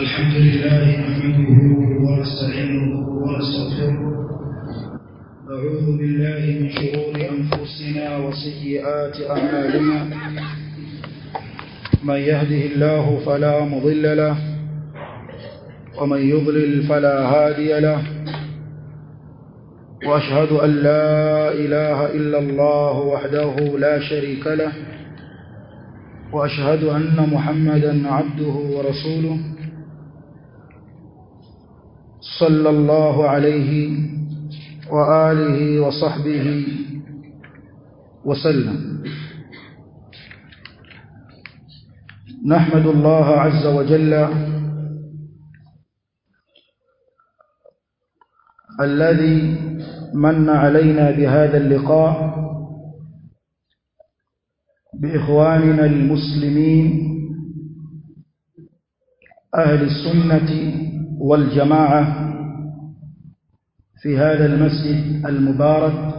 الحمد لله نحمده ونستعينه ونستغفره أعوذ بالله من شرور أنفسنا وسيئات أعمالنا من يهده الله فلا مضل له ومن يضلل فلا هادي له وأشهد أن لا إله إلا الله وحده لا شريك له وأشهد أن محمدا عبده ورسوله صلى الله عليه وآله وصحبه وسلم نحمد الله عز وجل الذي من علينا بهذا اللقاء بإخواننا المسلمين أهل السنة والجماعة في هذا المسجد المبارك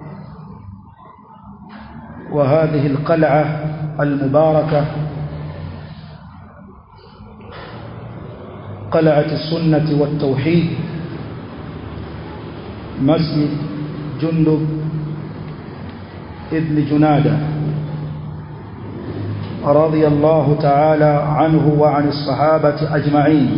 وهذه القلعة المباركة قلعة السنة والتوحيد مسجد جندب ابن جنادة رضي الله تعالى عنه وعن الصحابة أجمعين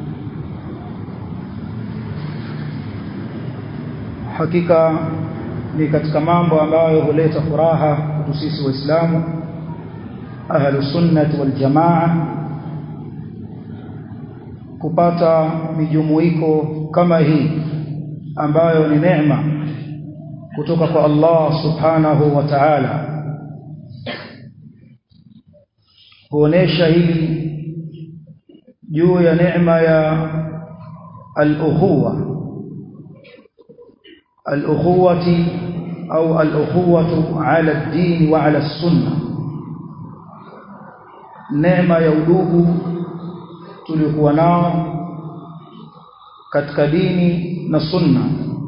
hakika ni katika mambo ambayo huleta furaha kwetu sisi waislamu ahlus sunnah wal jamaa kupata mijumuiko kama hii ambayo ni neema kutoka kwa Allah subhanahu wa ta'ala huonesha hili juu ya neema ya al-ukhuwa al-ukhuwati au al-ukhuwatu ala ad-din wa ala as-sunnah neema ya udugu tuliokuwa nao katika dini na sunna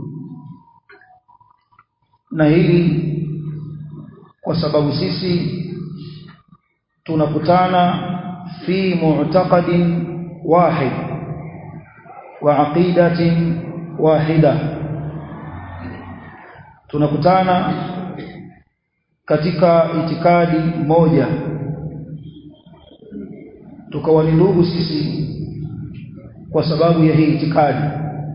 na hili kwa sababu sisi tunakutana fi mu'taqadin wahid wa aqidatin wahida tunakutana katika itikadi moja tukawa ni ndugu sisi kwa sababu ya hii itikadi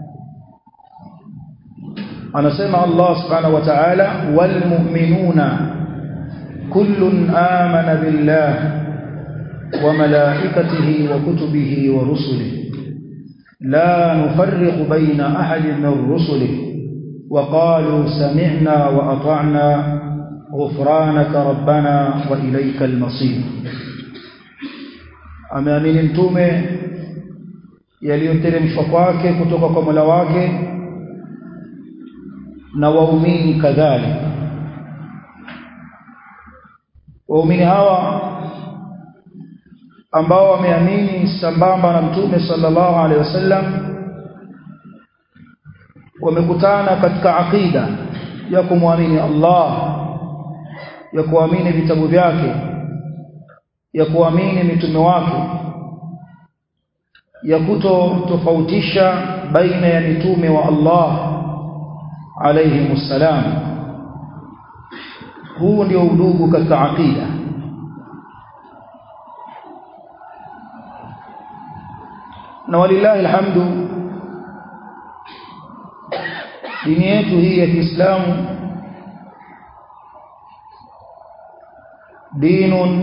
anasema Allah subhanahu wa ta'ala wal mu'minuna kullun amana billah wa malaikatihi wa kutubihi wa rusulihi la nufarriqu bayna ahadin min rusulihi وقالوا سمعنا وأطعنا غفرانك ربنا وإليك المصير ameamini mtume yaliyoteremshwa kwake kutoka kwa Mola wake na waumini kadhalika waumini hawa ambao wameamini sambamba na mtume sallallahu alaihi wasallam wamekutana katika aqida ya kumwamini Allah ya kuamini vitabu vyake ya kuamini mitume wake ya kuto tofautisha baina ya mitume wa Allah alayhi msalam huu ndio udugu katika aqida na walillahi alhamdu dini yetu hii ya Kiislamu dinun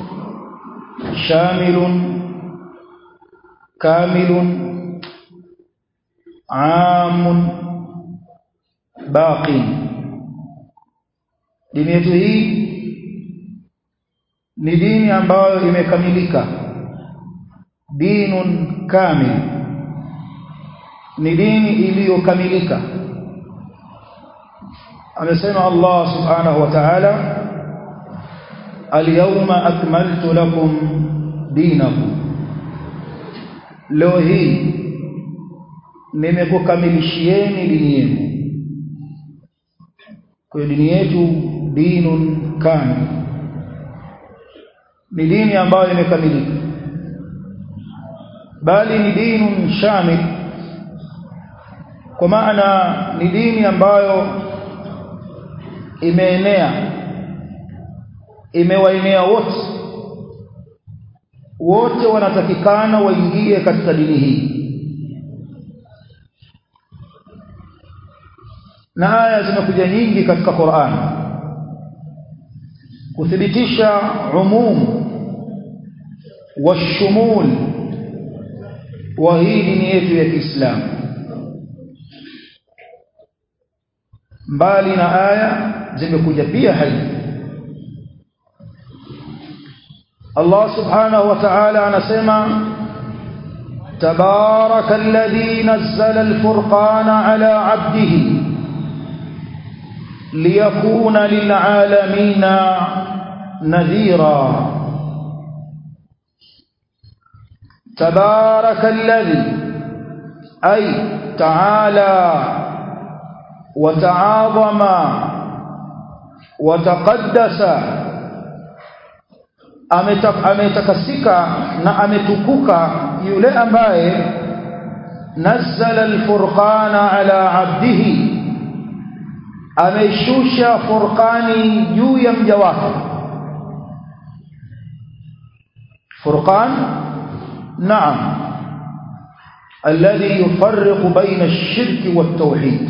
shamilun kamilun amun baqin dini yetu hii ni dini ambayo imekamilika dinun kamil ni dini iliyokamilika amesema Allah subhanahu wa ta'ala al-yawma akmaltu lakum dinakum leo hii nimekukamilishieni dini yenu kwa dini yetu dinun kamil ni dini ambayo imekamilika bali ni dinun shamil kwa maana ni dini ambayo imeenea imewaenea wote wote wanatakikana waingie katika dini hii na aya zimekuja nyingi katika Qur'an kuthibitisha umum washumul wa hii dini yetu ya Kiislamu mbali na aya zimekuja pia hadithi Allah subhanahu wa ta'ala anasema تبارك الذي نزل الفرقان على عبده ليكون للعالمين نذيرا تبارك الذي أي تعالى وتعاظم وتقدس ametakasika na ametukuka yule ambaye nazzala alfurqana ala abdihi ameshusha furqani juu ya mja wake furqan naam alladhi yufarriqu baina ash-shirk wat-tauhid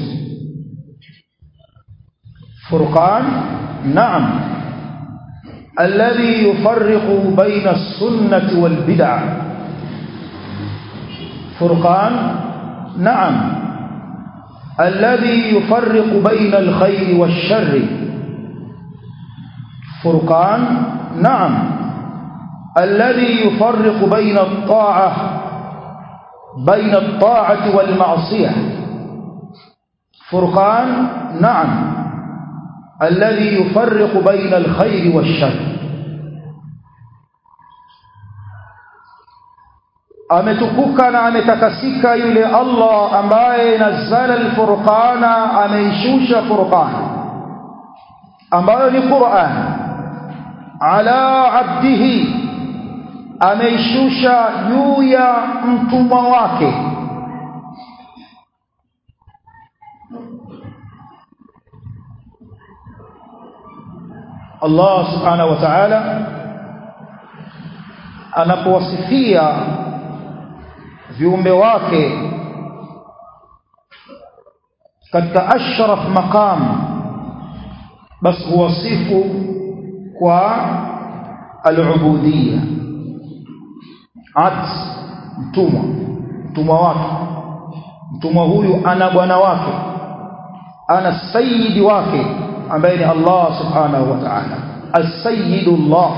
furqan naam الذي يفرق بين السنة والبدع فرقان نعم الذي يفرق بين الخير والشر فرقان نعم الذي يفرق بين الطاعة بين الطاعة والمعصية فرقان نعم الذي يفرق بين الخير والشر ametukuka na ametakasika yule Allah ambaye nazzala alfurqana ameishusha furqan ambayo ni Qur'an ala abdihi ameishusha juu ya mtumwa wake Allah subhanahu wa ta'ala anapowasifia viumbe wake katika ashraf maqam bas huwasifu kwa al-ubudiyya at mtumwa mtumwa wake mtumwa huyu ana bwana wake ana sayyidi wake ambaye ni Allah subhanahu wa ta'ala as-sayyidullah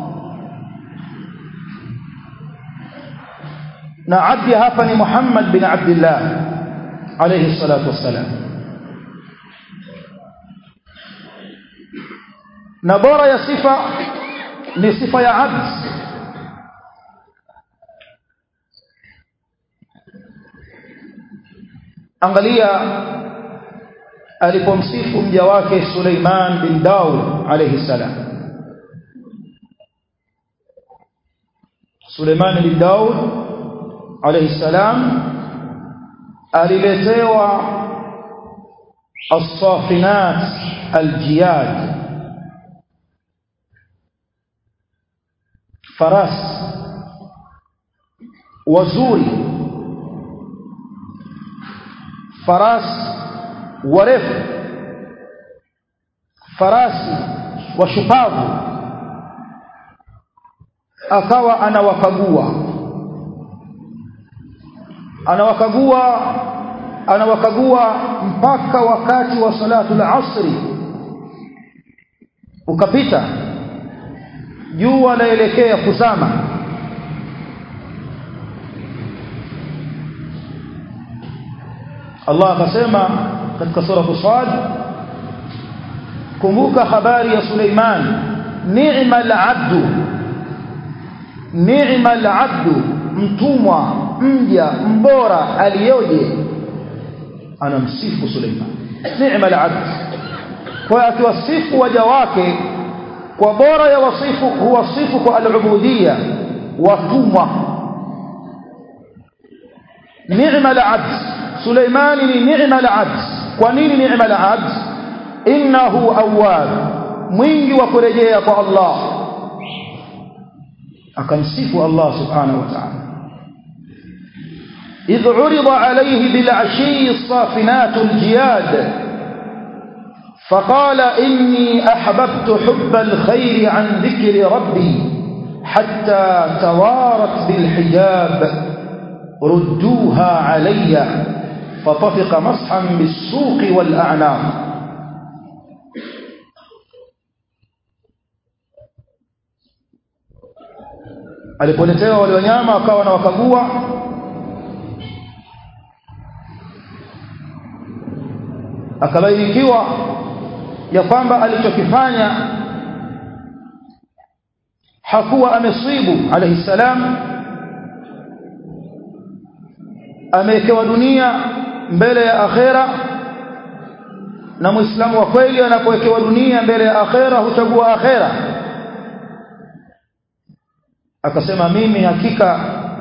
na abdi hapa ni Muhammad bin Abdullah alayhi salatu wassalam na bora ya sifa ni sifa ya abd angalia alipomsifu mja wake Suleiman bin Daud alayhi salam Suleiman bin Daud alayhi salam aliletewa as-safinat al-jiyad faras wazuri faras warefu farasi washupavu akawa anawakagua anawakagua anawakagua mpaka wakati wa salatu al-asri ukapita jua laelekea kuzama Allah akasema katika sura Sad kumbuka habari ya Suleiman ni'mal abdu ni'mal abdu mtumwa mja mbora aliyoje anamsifu Suleiman ni'mal abd kwa akiwasifu waja wake kwa bora ya wasifu huwasifu kwa al-ubudiyya watumwa ni'ma al-'abd Suleiman ni ni'ma al-'abd kwa nini ni'ma al-'abd innahu awwab mwingi wa kurejea kwa Allah akamsifu Allah subhanahu wa ta'ala إذ عرض عليه بالعشي الصافنات الجياد فقال إني أحببت حب الخير عن ذكر ربي حتى توارت بالحجاب ردوها علي فطفق مسحا بالسوق والأعناق alipoletewa wale wanyama akawa na wakagua akabainikiwa ya kwamba alichokifanya hakuwa amesibu alayhi salam amewekewa dunia mbele ya akhera na muislamu wa kweli anapowekewa dunia mbele ya akhera huchagua akhera akasema mimi hakika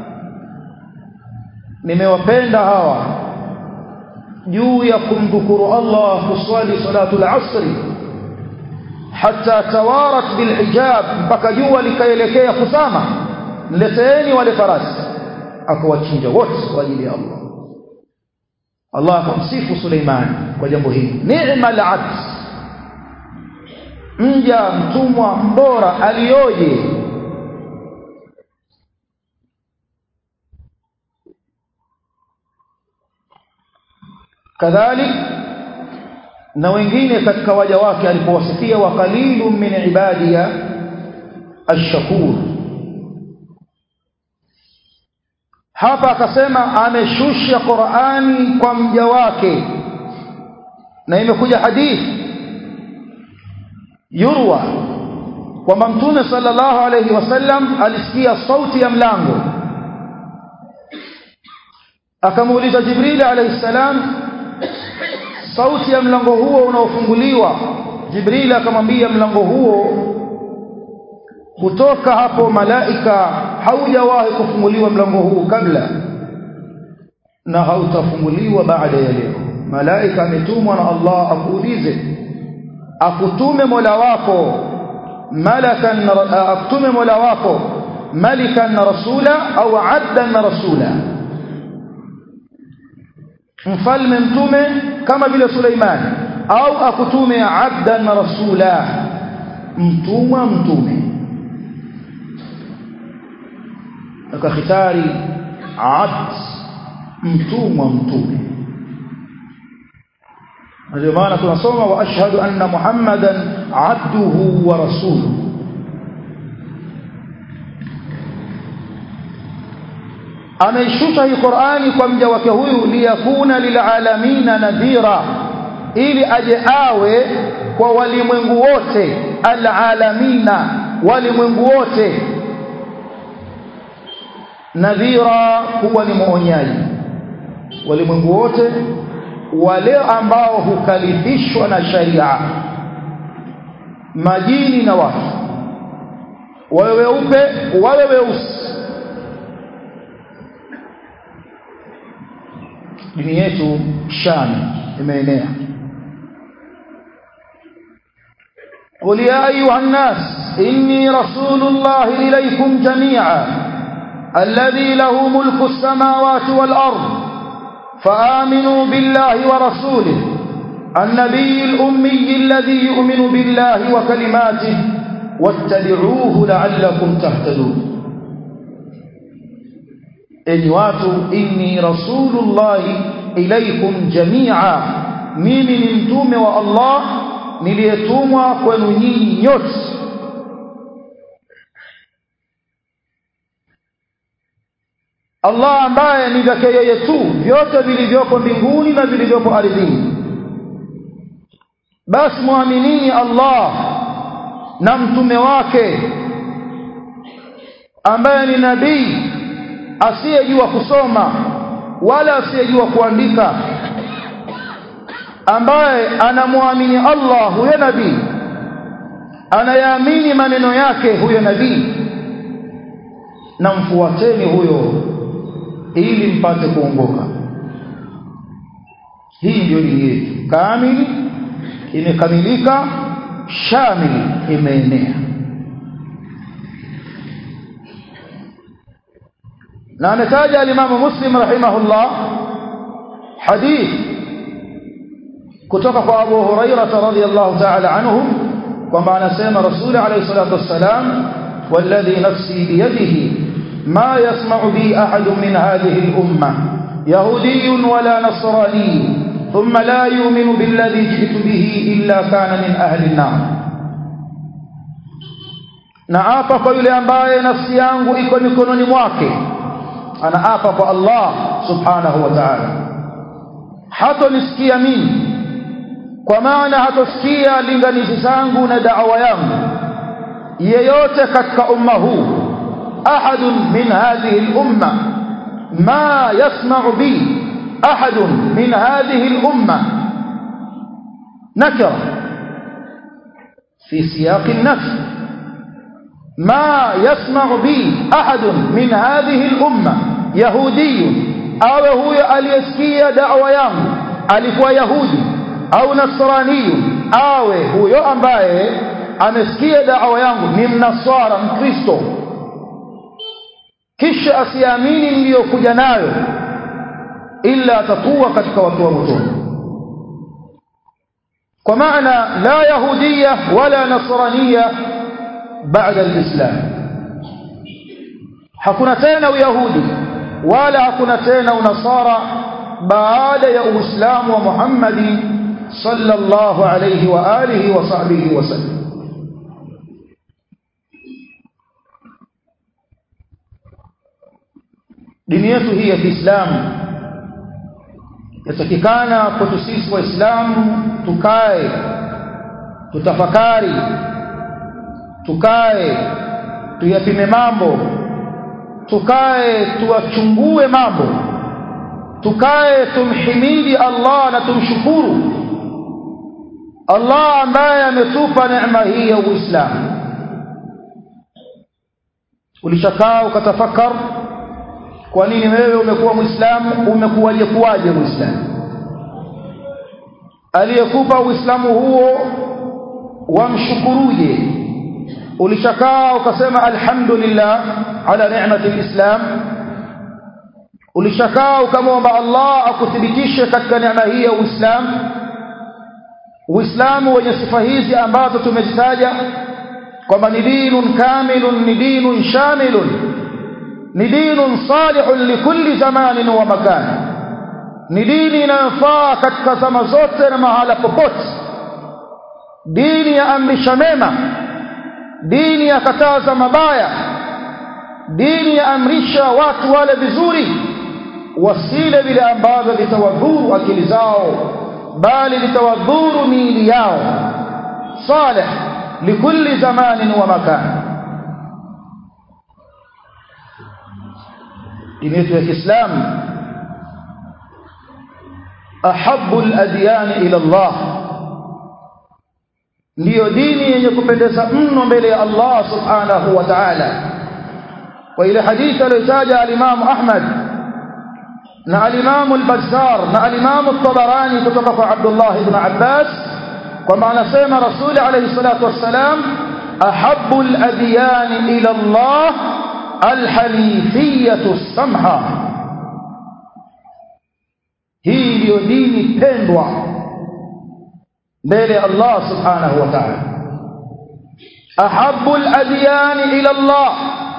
nimewapenda hawa juu ya kumdhukuru Allah kuswali salatul asri hatta tawarat bilhijab mpaka jua likaelekea kusama nileteeni wale farasi akawachinja wote kwa ajili ya Allah Allah akamsifu Suleiman kwa jambo hili ni'ma al-abd mja mtumwa mbora alioje kadhalik na wengine katika waja wake alipowasikia wa qalilun min ibadiya ash-shakur hapa akasema ameshusha Qur'ani kwa mja wake na imekuja hadithi yurwa kwamba mtume sallallahu alayhi wasallam alisikia sauti ya mlango akamuuliza Jibril alayhi salam sauti ya mlango huo unaofunguliwa Jibril akamwambia mlango huo kutoka hapo malaika haujawahi kufunguliwa mlango huu kabla na hautafunguliwa baada ya leo malaika ametumwa na Allah akuulize akutume Mola wako malakan akutume Mola wako malikan rasula au abdan rasula mfalme mtume kama vile Suleiman au akutume abdan rasula mtumwa mtume akakhitari abd mtumwa mtume ndio maana tunasoma wa ashhadu anna muhammadan abduhu wa rasuluhu ameishusha hii Qur'ani kwa mja wake huyu liyakuna lilalamina nadhira ili aje awe kwa walimwengu wote alalamina walimwengu wote nadhira huwa ni muonyaji walimwengu wote wale ambao hukalifishwa na sharia majini na watu wawe weupe wawe weusi dini yetu shani imeenea قل يا أيها الناس إني رسول الله إليكم جميعا الذي له ملك السماوات والأرض فآمنوا بالله ورسوله النبي الأمي الذي يؤمن بالله وكلماته واتبعوه لعلكم تهتدون enyi watu inni rasulullahi ilaikum jamia mimi ni mtume wa Allah niliyetumwa kwenu nyinyi nyote Allah ambaye ni vyake yeye tu vyote vilivyopo mbinguni na vilivyopo ardhini basi muaminini Allah na mtume wake ambaye ni nabii asiyejua kusoma wala asiyejua kuandika ambaye anamwamini Allah huyo nabii anayaamini maneno yake huyo nabii na mfuateni huyo ili mpate kuongoka hii ndio dini yetu kamili imekamilika shamili imeenea na ametaja alimamu muslim rahimahullah hadith kutoka kwa abu hurairata radhiallahu taala anhu kwamba anasema rasuli alayhi salatu wassalam والذي نفسي بيده ما يسمع بي أحد من هذه الأمة يهودي ولا نصراني ثم لا يؤمن بالذي جئت به إلا كان من أهل النار naapa kwa yule ambaye nafsi yangu iko mikononi mwake anaapa kwa Allah subhanahu wa ta'ala hatonisikia mimi kwa maana hatosikia linganizi zangu na da'wa yangu yeyote katika umma huu ahadun min hadhihi al-umma ma yasma'u bi ahadun min hadhihi al-umma nakira fi siyaq an-nafs ما يسمع بي أحد من هذه الأمة يهودي أو هو aliyesikia da'wa yangu alikuwa yahudi au nasrani awe huyo ambaye amesikia da'wa yangu ni mnasara mkristo kisha asiamini niliyokuja nayo illa atakuwa katika watu wa motoni kwa maana la yahudiya wala nasraniya baada alislam hakuna tena uyahudi wala hakuna tena unasara baada ya uislamu wa Muhammad sallallahu alayhi wa alihi wa sahbihi wasallam dini yetu hii ya Kiislamu yatakikana kwetu sisi waislamu tukae tutafakari tukae tuyapime mambo tukae tuwachungue mambo tukae tumhimidi Allah na tumshukuru Allah ambaye ametupa neema hii ya Uislamu ulishakaa ukatafakar kwa nini wewe umekuwa Muislamu umekuwaje kuwaje Muislamu aliyekupa Uislamu huo wamshukuruje ulishakaa ukasema alhamdulillah ala ni'mati alislam ulishakaa ukamwomba Allah akuthibitishe katika neema hii ya Uislamu Uislamu wenye sifa hizi ambazo tumezitaja kwamba ni dinun kamilun ni dinun shamilun ni dinun salihun likulli zamanin wa makan ni dini inayofaa katika zama zote na mahala popote dini ya amrisha mema dini ya kataza mabaya dini ya amrisha watu wale vizuri wasile vile ambavyo vitawadhuru akili zao bali vitawadhuru miili yao salih likulli zamanin wa makan dini yetu ya Kiislamu ahabbu al-adyan ila Allah ndiyo dini yenye kupendeza mno mbele ya Allah subhanahu wa ta'ala kwa ile hadithi aliyotaja al-Imam Ahmad na al-Imam al-Bazzar na al-Imam at-Tabarani kutoka kwa Abdullah ibn Abbas kwamba anasema Rasul alayhi salatu wassalam ahabbu al-adyan ila Allah al-hanifiyatu as-samha hii ndiyo dini pendwa mbele ya Allah subhanahu wa ta'ala ahabbu al-adyan ila Allah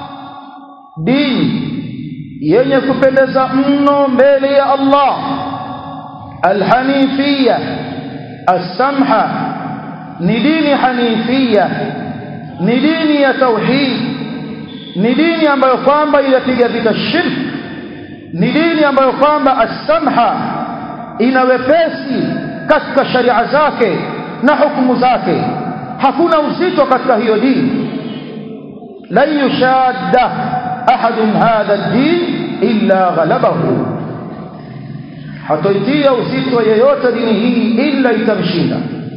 dini yenye kupendeza mno mbele ya Allah al-hanifiyya as-samha ni dini hanifia ni dini ya tauhid ni dini ambayo kwamba inapiga vita shirk ni dini ambayo kwamba as-samha ina wepesi katika sharia zake na hukumu zake hakuna uzito katika hiyo dini la yushadda ahadun hadha ad-din illa ghalabahu hatoitia uzito yeyote dini hii illa itamshinda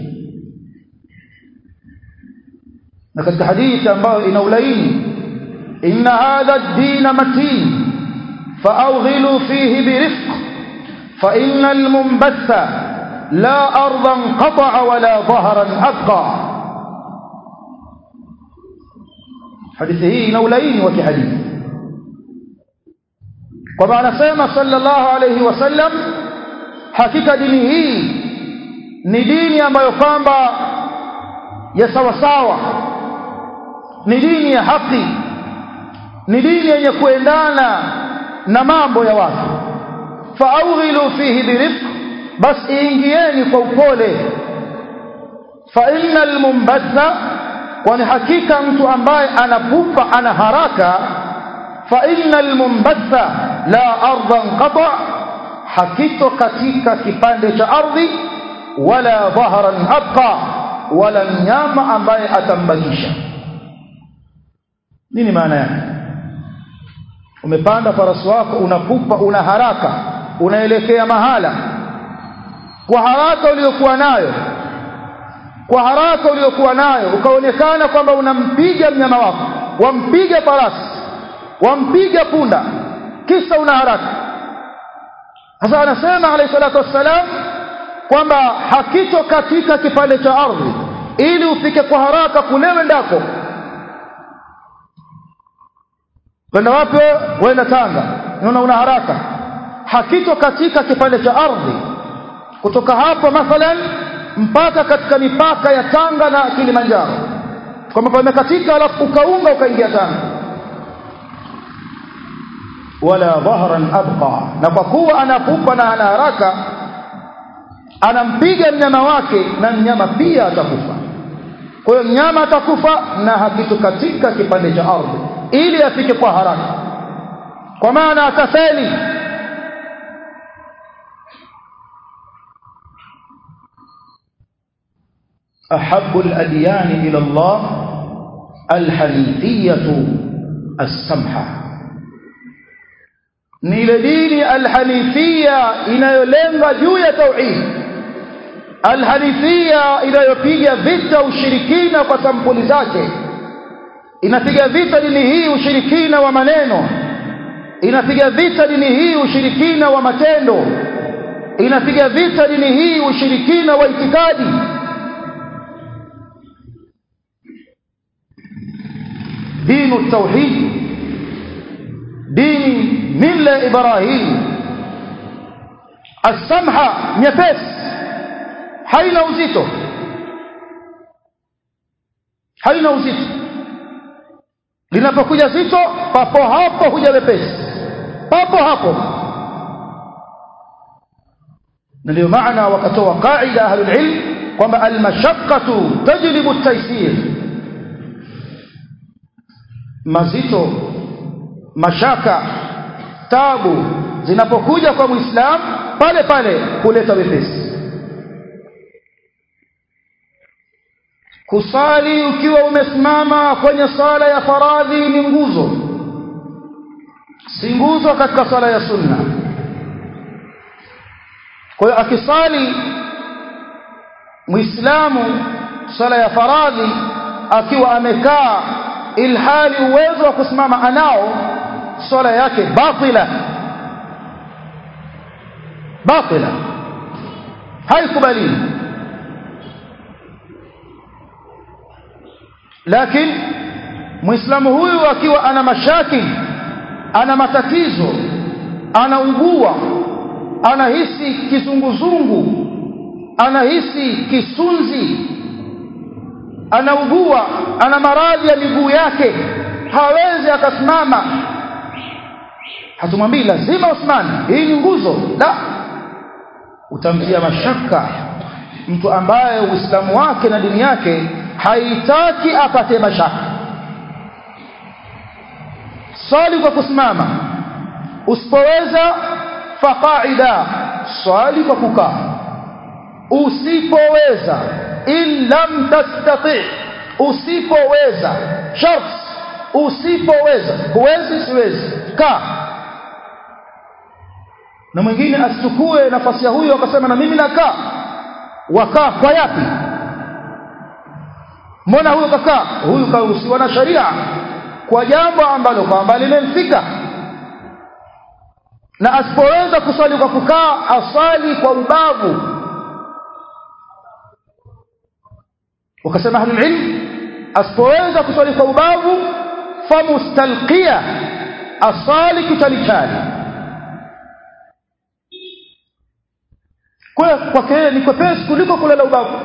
na katika hadithi ambayo ina ulaini inna hadha ad-din matin فأوغلوا فيه برفق فإن المنبث لا أرضا قطع ولا ظهرا أبقى حديثه نولين وكحديث وما نسمى صلى الله عليه وسلم hakika dini hii ni dini ambayo kwamba ya sawasawa ni dini ya haki ni dini yenye kuendana na mambo ya watu faawghilu fihi birifq bas ingieni kwa upole fa innal mumbatha kwani hakika mtu ambaye anapupa ana haraka fa innal mumbatha la ardan qata hakito katika kipande cha ardhi wala dhahran abqa wala mnyama ambaye atambakisha nini maana yake umepanda farasi wako unapupa una haraka unaelekea mahala kwa haraka uliyokuwa nayo kwa haraka uliyokuwa nayo ukaonekana kwamba unampiga mnyama wako wampiga farasi wampiga punda kisa una haraka sasa anasema alayhi salatu wassalam kwamba hakito katika kipande cha ardhi ili ufike kwa haraka kule wendako kwenda wapi wenda Tanga unaona una haraka hakito katika kipande cha ardhi kutoka hapo mathalan mpaka katika mipaka ya Tanga na Kilimanjaro kwamba pamekatika alafu ukaunga ukaingia Tanga wala dhahran abqa na kwa kuwa anapupa na ana haraka anampiga mnyama wake na mnyama pia atakufa kwa hiyo mnyama atakufa na hakitu katika kipande cha ardhi ili afike kwa haraka kwa maana atafeli أحب الأديان إلى الله الحنيفية السمحة ni ile dini alhanifia inayolenga juu ya tauhid alhanifia inayopiga vita ushirikina kwa sampuli zake inapiga vita dini hii ushirikina wa maneno inapiga vita dini hii ushirikina wa matendo inapiga vita dini hii ushirikina wa itikadi dinu tauhid dini mila ibrahim asamha nyepesi haina uzito haina uzito linapokuja zito papo hapo huja wepesi papo hapo na ndio maana wakatoa qaida ahlul ilm kwamba almashaqqatu tajlibu at-taysir mazito mashaka tabu zinapokuja kwa muislam pale pale kuleta wepesi kusali ukiwa umesimama kwenye sala ya faradhi ni nguzo si nguzo katika sala ya sunna kwa hiyo akisali muislamu sala ya faradhi akiwa amekaa ilhali uwezo wa kusimama anao swala yake batila batila haikubaliwi lakini muislamu huyu akiwa ana mashakili ana matatizo anaugua anahisi kizunguzungu anahisi kisunzi anaugua ana maradhi ya miguu yake hawezi akasimama hatumwambii lazima usimame hii ni nguzo la utamtia mashaka mtu ambaye uislamu wake na dini yake haitaki apate mashaka swali kwa kusimama usipoweza faqaida swali kwa kukaa usipoweza in lam tastati usipoweza shart usipoweza huwezi siwezi kaa na mwingine asichukue nafasi ya huyo akasema na mimi nakaa wakaa kwa yapi mbona huyo kakaa huyu karuhusiwa na sharia kwa jambo ambalo kwamba limemfika na asipoweza kuswali kwa kukaa aswali kwa ubavu wakasema ahlul ilm asipoweza kuswali kwa ubavu famustalqia aswali kitalichali kwa kwake ni kwepesi kuliko kulala ubavu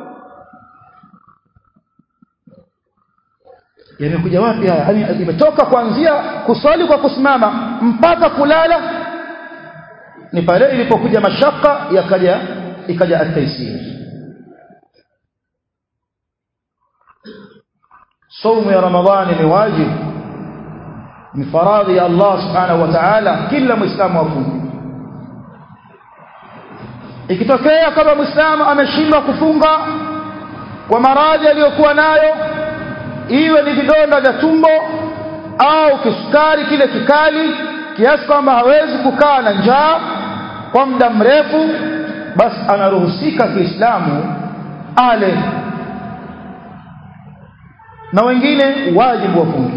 yamekuja wapi haya yani imetoka kuanzia kuswali kwa kusimama mpaka kulala ni pale ilipokuja mashaka yakaja ikaja at-taysir saumu ya ramadhani ni wajibu ni faradhi ya Allah subhanahu wa ta'ala kila muislamu afunge ikitokea kama muislamu ameshindwa kufunga kwa maradhi aliyokuwa nayo iwe ni vidonda vya tumbo au kisukari kile kikali kiasi kwamba hawezi kukaa na njaa kwa muda mrefu basi anaruhusika Kiislamu ale na wengine wajibu wafunge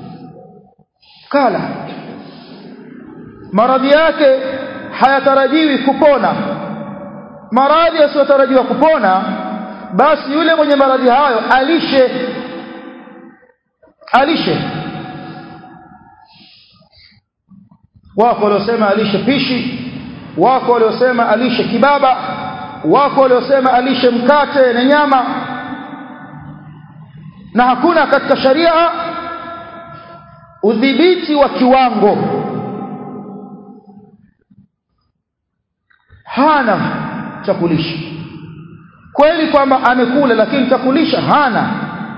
kala maradhi yake hayatarajiwi kupona maradhi yasiyotarajiwa kupona basi yule mwenye maradhi hayo alishe alishe wako waliosema alishe pishi wako waliosema alishe kibaba wako waliosema alishe mkate na nyama na hakuna katika sharia udhibiti wa kiwango hana cha kulisha kweli kwamba amekula lakini cha kulisha hana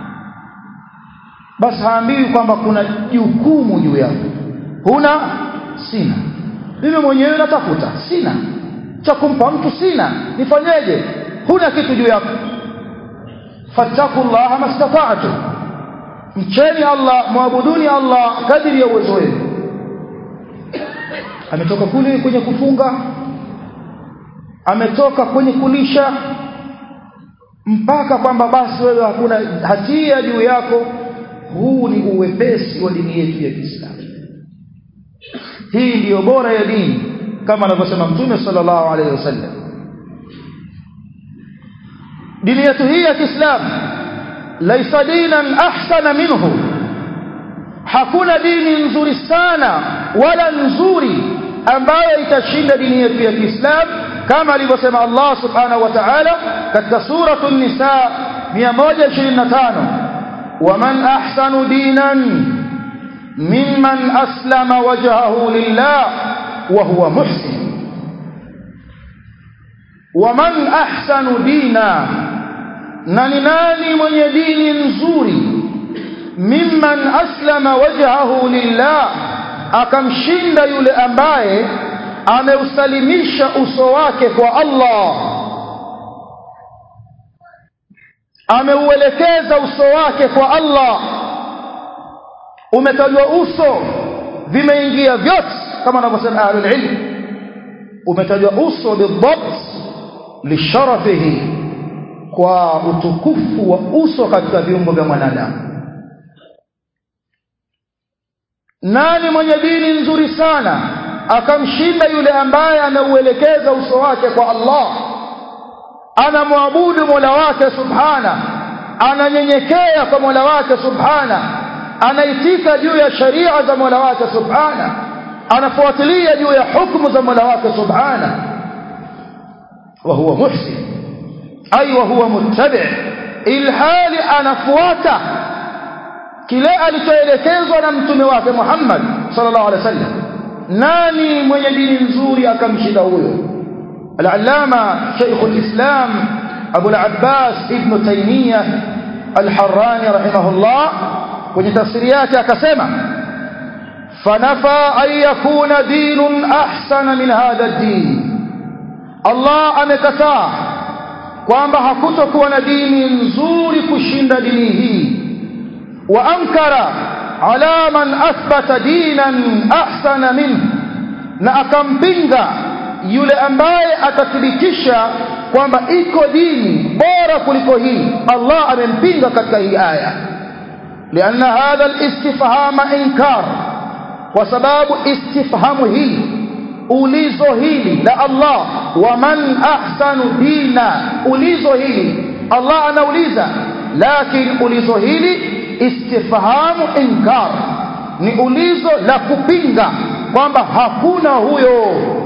basi haambiwi kwamba kuna jukumu juu yako huna sina mimi mwenyewe natafuta sina cha kumpa mtu sina nifanyeje huna kitu juu yako fattakullaha mastata'tu mcheni Allah muabuduni Allah kadiri ya uwezo wenu ametoka kule kwenye kufunga ametoka kwenye kulisha mpaka kwamba basi wewe hakuna hatia juu yako huu ni uwepesi wa dini yetu ya Kiislamu hii ndiyo bora ya dini kama anavyosema mtume sallallahu alaihi wasallam dini yetu hii ya Kiislamu laisa dinan ahsana minhu hakuna dini nzuri sana wala nzuri ambayo itashinda dini yetu ya Kiislamu kama alivyosema Allah subhanahu wa ta'ala katika suratu an-nisa 125 waman ahsanu dinan mimman aslama wajhahu lillah wa huwa muhsin waman ahsanu dina na ni nani mwenye dini nzuri mimman aslama wajhahu lillah akamshinda yule ambaye ameusalimisha uso wake kwa Allah ameuelekeza uso wake kwa Allah umetajwa uso vimeingia vyote kama anavyosema ahlul ilm umetajwa uso bidhabt lisharafihi kwa utukufu wa uso katika viungo vya mwanadamu nani mwenye dini nzuri sana akamshinda yule ambaye anauelekeza uso wake kwa Allah anamwabudu Mola wake subhana ananyenyekea kwa Mola wake subhana anaitika juu ya sharia za Mola wake subhana anafuatilia juu ya hukumu za Mola wake subhana wa huwa muhsin ay wa huwa muttabi ilhali anafuata kile alichoelekezwa na mtume wake Muhammad sallallahu alaihi wasallam nani mwenye dini nzuri akamshinda huyo al-allama shaykh al-islam abu al-abbas ibn taymiyah al-harrani rahimahullah kwenye tafsiri yake akasema fanafa an yakuna dinun ahsana min hadha ad-din Allah amekataa kwamba hakutokuwa na dini nzuri kushinda dini hii wa ankara ala man athbata dinan ahsana minhu na akampinga yule ambaye atathibitisha kwamba iko dini bora kuliko hii Allah amempinga katika hii aya لأن هذا الاستفهام إنكار وسباب استفهام هي ulizo hili la Allah waman ahsanu dina ulizo hili Allah anauliza lakini ulizo hili istifhamu inkar ni ulizo la kupinga kwamba hakuna huyo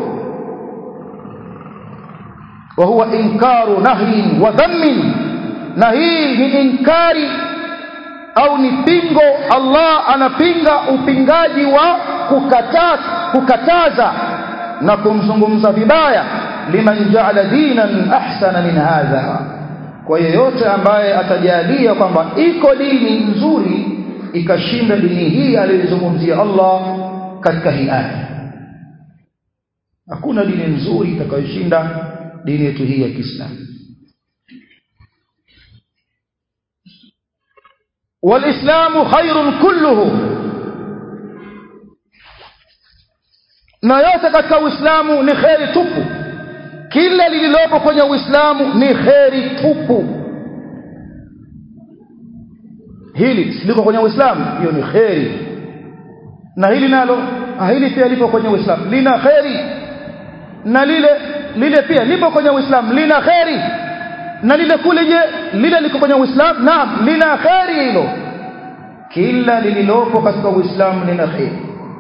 wa huwa inkaru nahyin wa dhammin na hii ni inkari au ni pingo Allah anapinga upingaji wa kukataza kukataza na kumzungumza vibaya liman ja'ala dinan ahsana min hadha kwa yeyote ambaye atajalia kwamba iko dini nzuri ikashinda dini hii aliyozungumzia Allah katika hii aya hakuna dini nzuri itakayoshinda dini yetu hii ya Kiislamu walislamu khairun kulluhu na yote katika uislamu ni kheri tupu kila lililopo kwenye uislamu ni kheri tupu hili liko kwenye uislamu hiyo ni kheri na hili nalo hili pia lipo kwenye uislamu lina kheri na lile lile pia lipo kwenye uislamu lina kheri na lile kule je lile liko kwenye uislamu naam lina kheri hilo kila lililopo katika uislamu lina kheri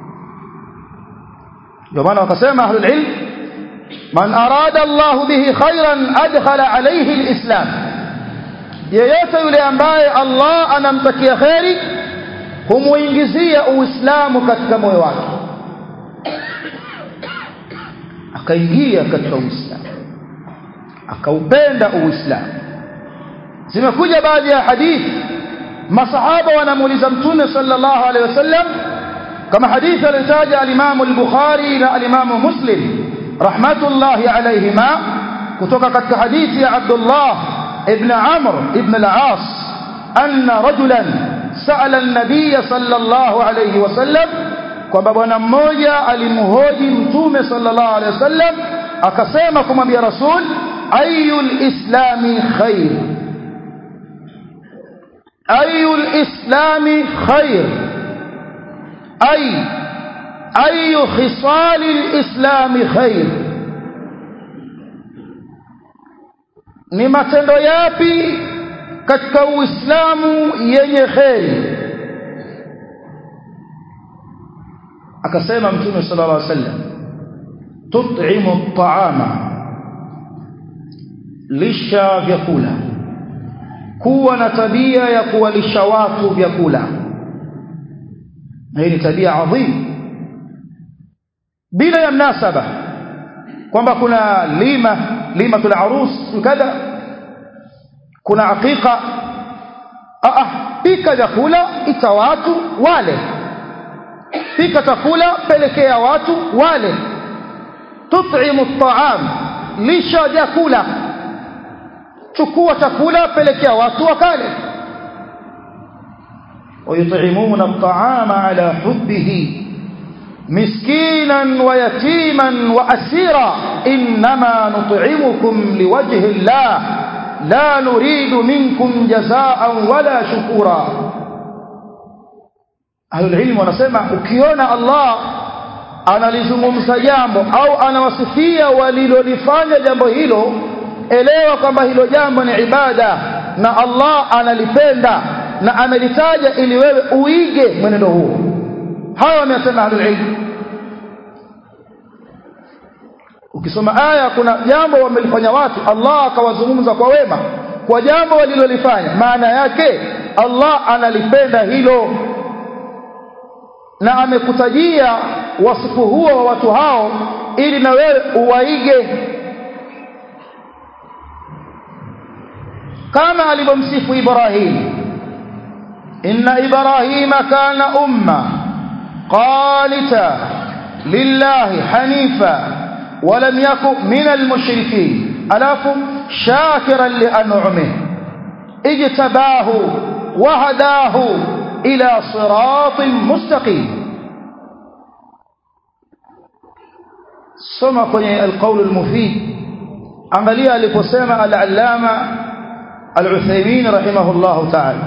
ndio maana wakasema ahlul ilm man arada Allah bihi khairan adkhala alayhi alislam yeyote yule ambaye Allah anamtakia kheri humuingizia uislamu katika moyo wake akaingia katika uislamu akaupenda uislamu zimekuja baadhi ya hadithi masahaba wanamuuliza mtume sallallahu alaihi wasallam kama hadithi aliyotaja al-Imam al-Bukhari na al-Imam Muslim rahmatullahi alayhima kutoka katika hadithi ya Abdullah ibn Amr ibn al-As anna rajulan sa'ala an-nabiy sallallahu alayhi wasallam kwamba bwana mmoja alimhoji mtume sallallahu alayhi wasallam akasema kumwambia rasul ayul islami khair ayul islami khair ay ayu khisali alislami khair ni matendo yapi katika uislamu yenye kheri akasema mtume sallallahu alaihi wasallam tut'imu at'ama lisha vyakula kuwa na tabia ya kuwalisha watu vyakula hii ni tabia adhim bila ya mnasaba kwamba kuna lima limatul arus kadha kuna aqiqa ah pika vyakula ita watu wale pika chakula pelekea watu wale tut'imu at'am lisha vyakula chukua chakula pelekea watu wakale ويطعمون الطعام على حبه مسكينا ويتيما وأسيرا إنما نطعمكم لوجه الله لا نريد منكم جزاء ولا شكورا أهل العلم wanasema ukiona Allah analizungumza jambo au anawasifia walilolifanya jambo hilo elewa kwamba hilo jambo ni ibada na Allah analipenda na amelitaja ili wewe uige mwenendo huo hawa wamesema ahlul ilm ukisoma aya kuna jambo wamelifanya watu Allah akawazungumza kwa wema kwa jambo walilolifanya maana yake Allah analipenda hilo na amekutajia wasifu huo wa watu hao ili na wewe uwaige kama alivyomsifu Ibrahim inna Ibrahima kana umma qanita lillahi hanifa ولم يكن من المشركين ألاف شاكرا لأنعمه اجتباه وهداه إلى صراط مستقيم soma kwenye alqaul almufid angalia aliposema al-allama al-Uthaymeen rahimahullah ta'ala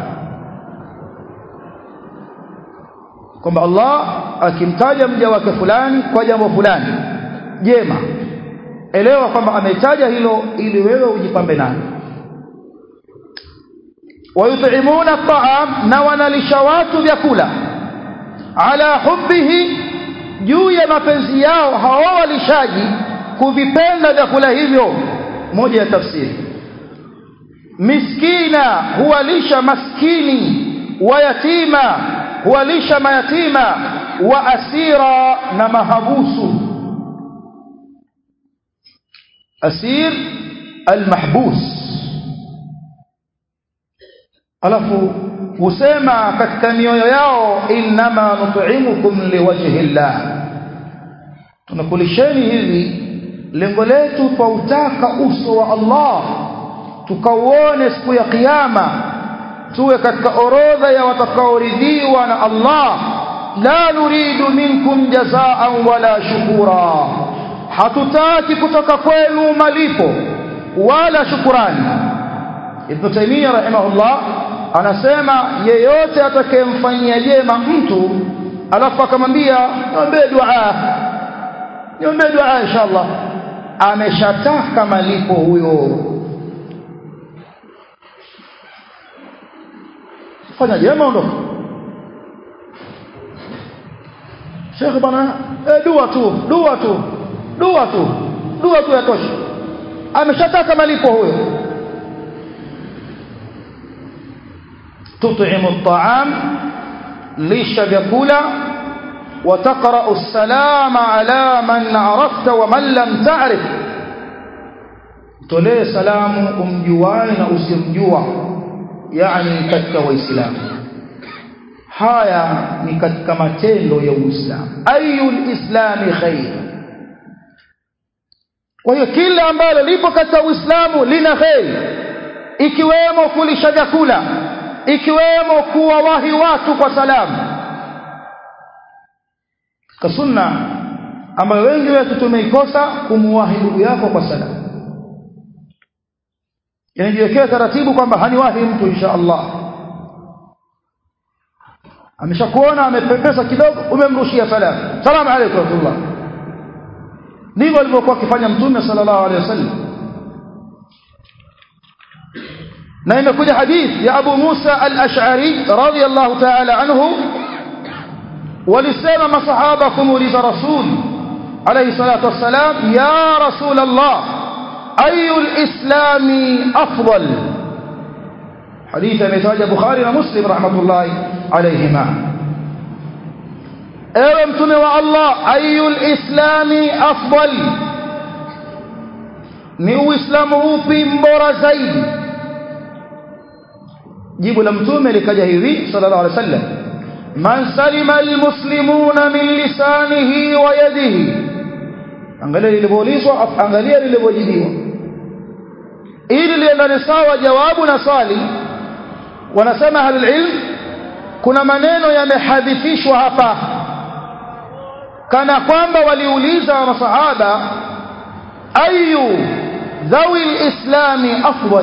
kwamba Allah akimtaja mja wake fulani kwa jambo fulani jema elewa kwamba ametaja hilo ili wewe ujipambe nalo wayut'imuna at'am na wanalisha watu vyakula ala hubbihi juu ya mapenzi yao hao walishaji kuvipenda vyakula hivyo moja ya tafsiri miskina huwalisha maskini wa yatima huwalisha mayatima wa asira na mahabusu asir almahbus alafu husema katika mioyo yao innama nut'imukum liwajhi llah tunakulisheni hivi lengo letu twautaka uso wa Allah tukauone siku ya kiyama tuwe katika orodha ya watakaoridhiwa na Allah la nuridu minkum jazaan wala shukura hatutaki kutoka kwenu malipo wala shukurani Ibn Taymiyyah rahimahullah anasema yeyote atakayemfanyia jema mtu alafu akamwambia niombe dua niombe dua inshallah ameshataka malipo huyo fanya jema ondoka Sheikh bana eh, dua tu dua tu dua tu dua tu yatosha ameshataka malipo huyo tut'imu at'am lisha vyakula وتقرأ السلام على من عرفت ومن لم تعرف tolee salamu umjuae na usimjua yani katika waislamu haya ni katika matendo ya uislamu ayul islami khair kwa hiyo kila ambalo lipo katika uislamu lina kheri ikiwemo kulisha vyakula ikiwemo kuwawahi watu kwa salamu ka sunna ambayo wengi wetu tumeikosa kumuwahi ndugu yako kwa salamu yanajiwekea taratibu kwamba haniwahi mtu insha Allah ameshakuona amepepesa kidogo umemrushia salamu salamu alaykum rahmatullah ndivyo alivyokuwa akifanya mtume sallallahu alaihi wasallam na imekuja hadith ya Abu Musa al-Ash'ari radiyallahu ta'ala anhu walisema masahaba kumuuliza rasul alayhi salatu wassalam ya rasul Allah ayu al-islami afdal hadith ametaja Bukhari na Muslim rahmatullahi alayhima ewe mtume wa Allah ayu al-islami afdal ni uislamu upi mbora zaidi jibu la mtume likaja hivi sallallahu alaihi wasallam man salima almuslimuna min lisanihi wa yadihi angalia lilivyoulizwa angalia lilivyojibiwa ili liendane sawa jawabu na swali wanasema ahlulilm kuna maneno yamehadhifishwa hapa kana kwamba waliuliza masahaba ayu dhawi lislami afdal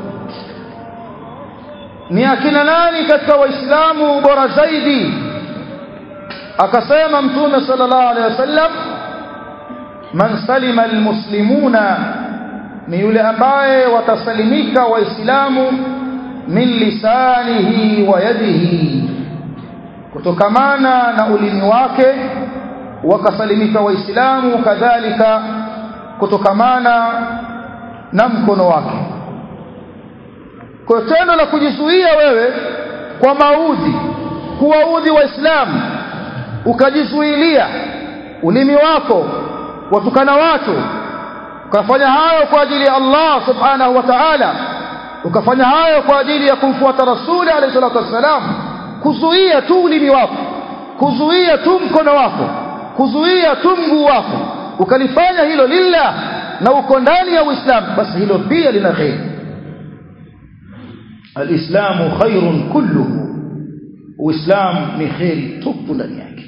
ni akina nani katika waislamu bora zaidi akasema mtume sallallahu alaihi wasallam man salima almuslimuna ni yule ambaye watasalimika waislamu min lisanihi wa yadihi kutokamana na ulimi wake wakasalimika waislamu kadhalika kutokamana na mkono wake kwa tendo la kujizuia wewe kwa maudhi kuwaudhi waislamu ukajizuilia ulimi wako watukana watu ukafanya hayo kwa ajili ya Allah subhanahu wa ta'ala ukafanya hayo kwa ajili ya kumfuata rasuli alayhi salatu wassalam kuzuia tu ulimi wako kuzuia tu mkono wako kuzuia tu mguu wako ukalifanya hilo lillah na uko ndani ya Uislamu basi hilo pia lina kheri alislamu khairun kulluhu uislamu ni kheri tupu ndani yake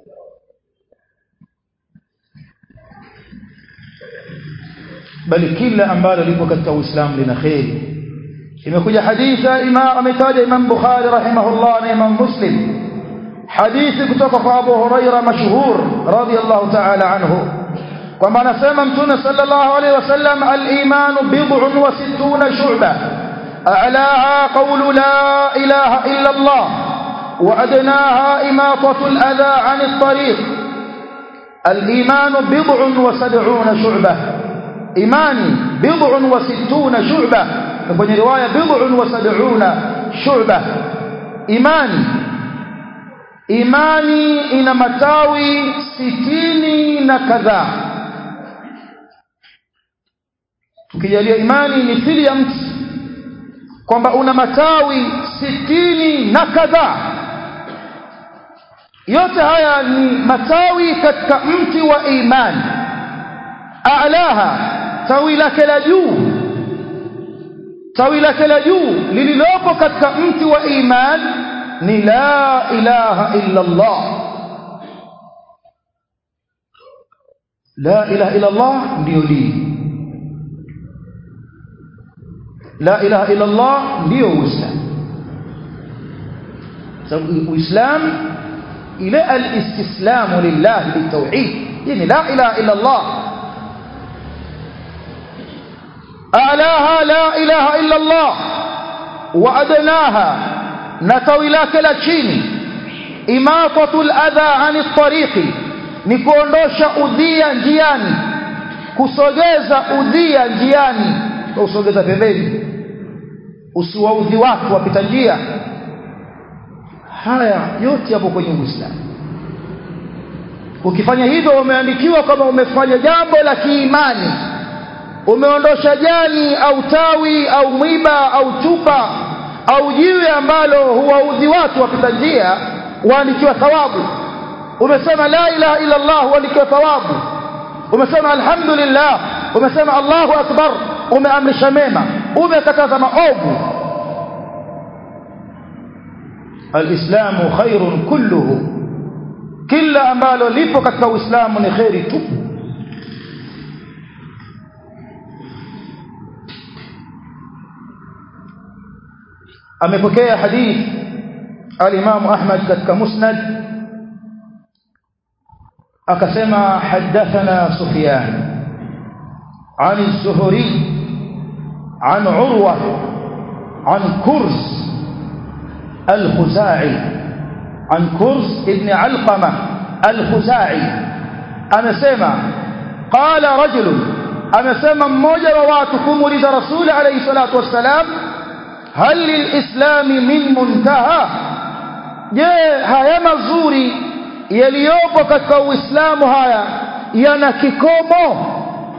bali kila ambalo lipo katika uislamu lina kheri imekuja hadithi imam ametaja imam bukhari rahimahullah na imam muslim hadithi kutoka kwa abu huraira mashhur radiyallahu ta'ala anhu kwamba anasema mtume sallallahu alaihi wasallam al-iman bid'un wa sittuna shu'ba a'laha qawlu la ilaha illa Allah wa adnaha imatatu al-adha 'an at-tariq al-iman bid'un wa sab'una shu'ba imani bid'un wa sittuna shu'ba kwenye riwaya bid'un wa sab'una shu'ba imani imani ina matawi sitini na kadhaa tukijalia imani ni fili ya mti kwamba una matawi sitini na kadhaa yote haya ni matawi katika mti wa imani a'laha tawi lake la juu tawi lake la juu lililopo katika mti wa imani ni la ilaha illa Allah la ilaha illa Allah ndio dini la ilaha illa Allah ndio uislamu sababu uislamu ile alistislamu lillah bitawhid yani la ilaha illa Allah a'laha la ilaha illa Allah wa adnaha na tawi lake la chini imatatul adha ani tariqi ni kuondosha udhia njiani kusogeza udhia njiani usogeza pembeni usiwaudhi watu wapita njia haya yote yapo kwenye Uislamu ukifanya hivyo umeandikiwa kama umefanya jambo la kiimani umeondosha jani au tawi au mwiba au chupa au jiwe ambalo huwaudhi watu wapita njia waandikiwa thawabu umesema la ilaha illa Allah waandikiwa thawabu umesema alhamdulillah umesema Allahu akbar umeamrisha mema umekataza maovu alislamu khairun kulluhu kila ambalo lipo katika uislamu ni khairi tu amepokea hadith al-Imam Ahmad katika Musnad akasema hadathana Sufyan عن الزهري عن عروة عن كرز الخزاعي عن كرز ابن علقمة الخزاعي أنا سمع قال رجل أنا سمع موجة وواتكم ولد رسول عليه الصلاة والسلام هل للإسلام من منتهى je haya mazuri yaliyopo katika uislamu haya yana kikomo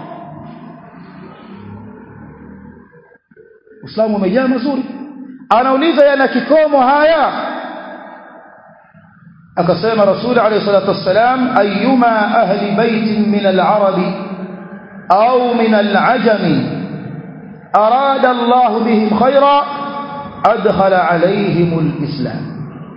uislamu umejaa mazuri anauliza yana kikomo haya akasema rasul alayhi salatu wassalam ayyuma ahli baitin min al-arabi au min al-ajami arada Allah bihim khayra adkhala alayhim al-islam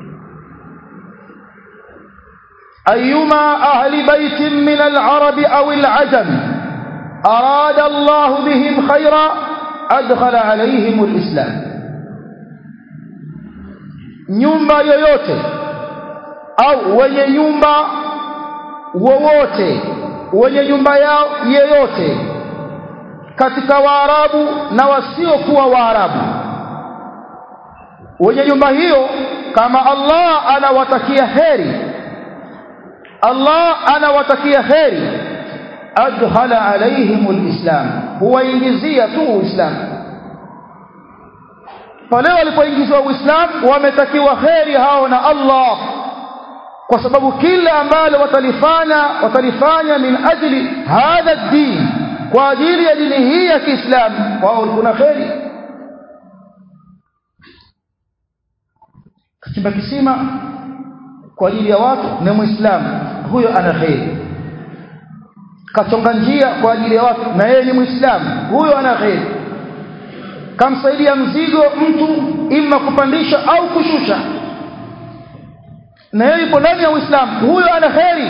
أيما أهل بيت من العرب أو العجم أراد الله بهم خيرا أدخل عليهم الإسلام nyumba yoyote au wenye nyumba wowote wenye nyumba yao yeyote katika waarabu na wasiokuwa waarabu wenye nyumba hiyo kama Allah anawatakia heri Allah anawatakia heri adkhala alaihim alislam huwaingizia tu uislamu pale walipoingizwa uislamu wametakiwa heri hao na Allah kwa sababu kila ambalo watalifanya watalifanya min ajli hadha din kwa ajili ya dini hii ya Kiislamu wao kuna heri kachimba kisima kwa ajili ya watu ni muislamu huyo ana kheri kachonga njia kwa ajili ya watu na yeye ni muislamu huyo ana kheri kamsaidia mzigo mtu ima kupandisha au kushusha na yeye yupo ndani ya uislamu huyo ana kheri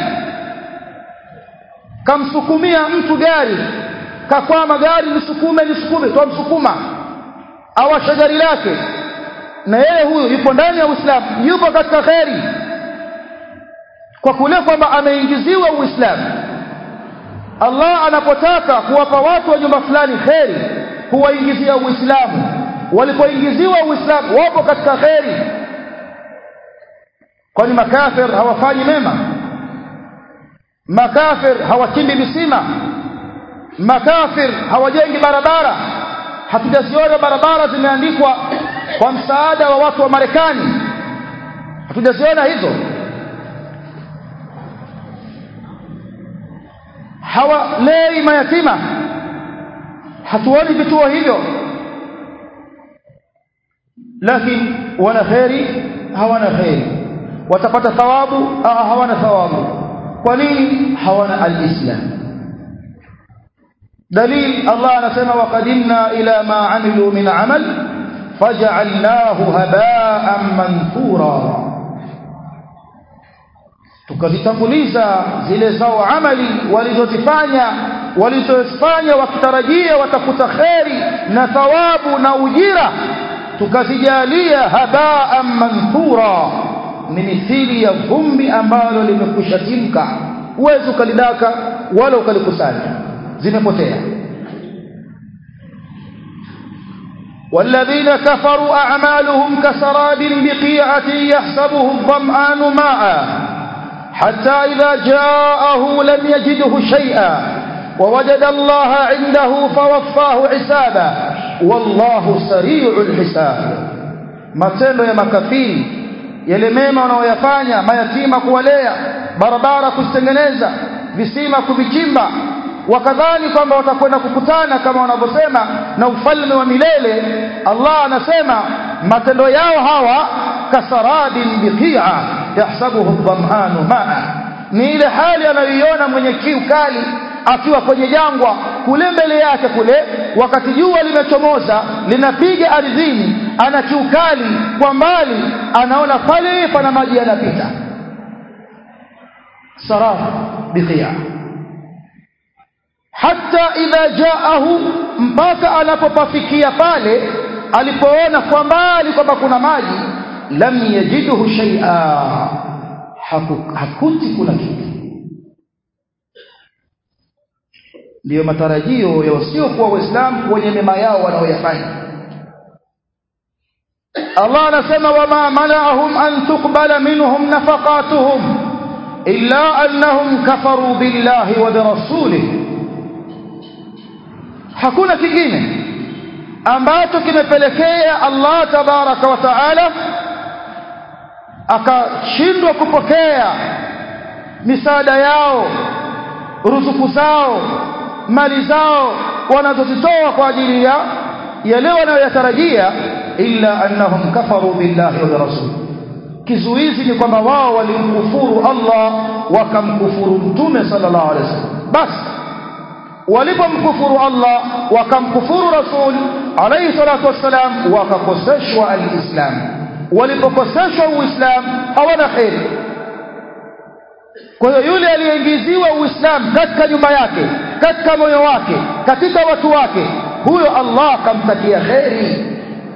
kamsukumia mtu gari kakwama gari nisukume nisukume twamsukuma awasha gari lake na yeye huyo yupo ndani ya uislamu yupo katika kheri kwa kule kwamba ameingiziwa uislamu Allah anapotaka kuwapa watu wa nyumba fulani kheri huwaingizia Uislamu walipoingiziwa Uislamu wapo katika kheri kwani makafir hawafanyi mema makafir hawachimbi visima makafir hawajengi barabara hatujaziona barabara zimeandikwa kwa msaada wa watu wa Marekani hatujaziona hizo hawalei mayatima hatuoni vituo hivyo lakini wana kheri hawana kheri watapata thawabu hawana thawabu kwa nini hawana alislam dalil Allah anasema waqadimna ila ma amilu min amal faj'alnahu haba'an manthura tukazitanguliza zile zao amali walizozifanya walizofanya wakitarajia watakuta kheri na thawabu na ujira tukazijalia haba'an manthura ni mithili ya vumbi ambalo limekwisha timka uwezi ukalidaka wala ukalikusanya zimepotea والذين كفروا أعمالهم كسراب بقيعة يحسبه الظمآن ماء حتى إذا جاءه لم يجده شيئا ووجد الله عنده فوفاه حسابا والله سريع الحساب matendo ya makafiri yale mema wanaoyafanya mayatima kuwalea barabara kuzitengeneza visima kuvichimba wakadhani kwamba watakwenda kukutana kama wanavyosema na ufalme wa milele Allah anasema matendo yao hawa kasarabin biqi'a yahsabuhu dhamanu ma'a ni ile hali anayoiona mwenye kiu kali akiwa kwenye jangwa kule mbele yake kule wakati jua limechomoza linapiga ardhini ana kiu kali kwa mbali anaona pale pana maji yanapita sarab biqi'a hata idha jaahu mpaka anapopafikia pale alipoona kwa mbali kwamba kuna maji lam yajidhu shay'a hakuti kuna kitu ndiyo matarajio ya wasiokuwa waislamu kwenye mema yao wanaoyafanya Allah anasema wama mana'ahum an tuqbala minhum nafaqatuhum illa annahum kafaru billahi wa birasulihi hakuna kingine ambacho kimepelekea Allah tabaraka wa taala akashindwa kupokea misaada yao ruzuku zao mali zao wanazozitoa kwa ajili ya yale wanayoyatarajia illa annahum kafaru billahi wa rasul kizuizi ni kwamba wao walimkufuru Allah wakamkufuru mtume sallallahu alaihi wasallam basi walipomkufuru Allah wakamkufuru rasul alayhi salatu wassalam wakakoseshwa alislam walipokoseshwa uislamu hawana kheri kwa hiyo yule aliyeingiziwa uislamu katika nyumba yake katika moyo wake katika watu wake huyo Allah kamtakia kheri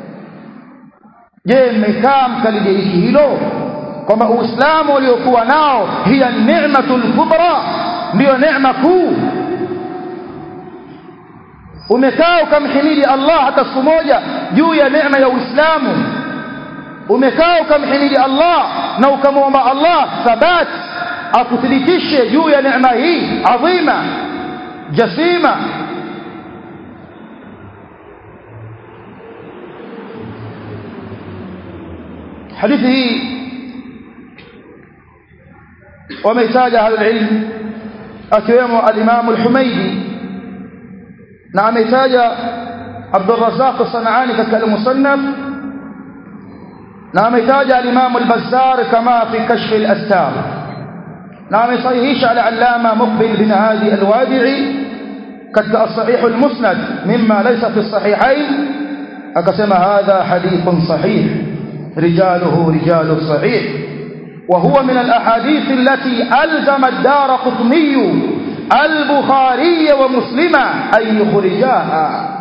je mmekaa mkalidiriki hilo kwamba uislamu uliokuwa nao hiya ni'matul kubra ndiyo neema kuu umekaa ukamhimidi Allah hata siku moja juu ya neema ya Uislamu umekaa ukamhimidi Allah na ukamwomba Allah thabat akuthibitishe juu ya neema hii adhima jasima hadithi hii wameitaja ahlul ilm akiwemo al-Imam al-Humaydi na ameitaja Abdul Razzaq As-Sanani katika al-Musannaf na ameitaja al-Imam al-Bazzar kama fi kashf al-astar na amesahihisha al-Allama Muqbil bin Hadi al-Wadi'i katika as-Sahih al-Musnad mimma laysa fi as-sahihayn akasema hadha hadithun sahih rijaluhu rijalu sahih وهو من الأحاديث التي ألزم الدار قطني البخاري ومسلم أن يخرجاها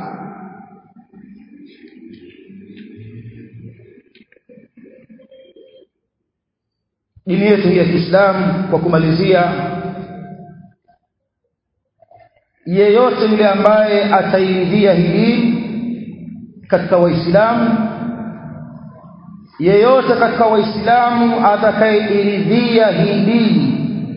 dini yetu ya Kiislamu kwa kumalizia yeyote yule ambaye atairidhia hili katika waislamu yeyote katika waislamu atakayeiridhia hii dini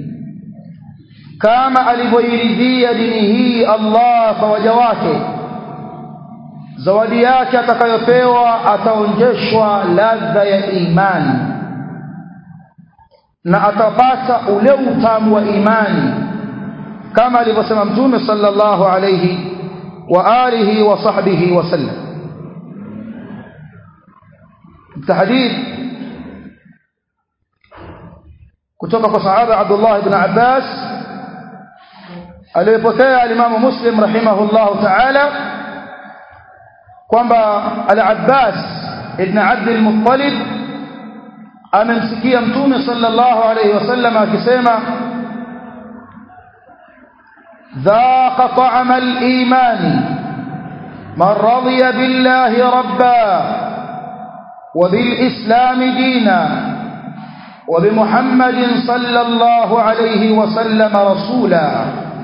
kama alivyoiridhia dini hii Allah kwa waja wake zawadi yake atakayopewa ataonjeshwa ladha ya imani na atapata ule utamu wa imani kama alivyosema mtume sallallahu alayhi wa alihi wa sahbihi wasallam hadith kutoka kwa sahaba Abdullah ibn Abbas aliyepokea alimamu Muslim rahimahullah ta'ala kwamba al-Abbas ibn Abd al-Muttalib amemsikia mtume sallallahu alayhi wasallam akisema ذاق طعم الإيمان من رضي بالله ربا وبالإسلام دينا وبمحمد صلى الله عليه وسلم رسولا